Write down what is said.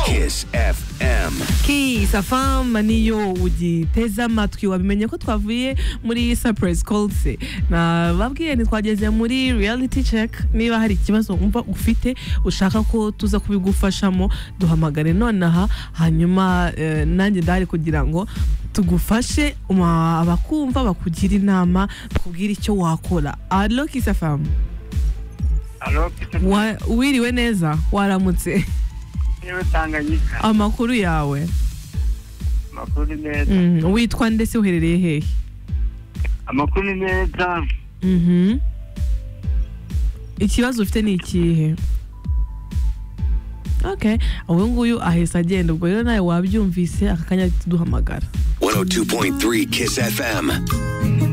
Kiss FM. Kiss FM niyo ugiteze amatwi wamenye ko twavuye muri surprise calls nababwiye ntitwageze muri reality check niba hari ikibazo wumva ufite ushaka ko tuza kubigufashamo duhamagare nonaha hanyuma eh, nanjye ndahari kugira ngo tugufashe uma- abakumva bakugira inama kubwira icyo wakora alo Kiss FM Alo, Wa- wiriwe neza waramutse niwe Tanganyika, amakuru yawe amakuru ni meza. Mhm. witwa ndetse uherereye hehe Amakuru ni meza, Mhm. ikibazo ufite ni ikihe okay uyu nguyu ahise agenda ubwo rero nawe wabyumvise aka kanya duhamagara 102.3 Kiss FM.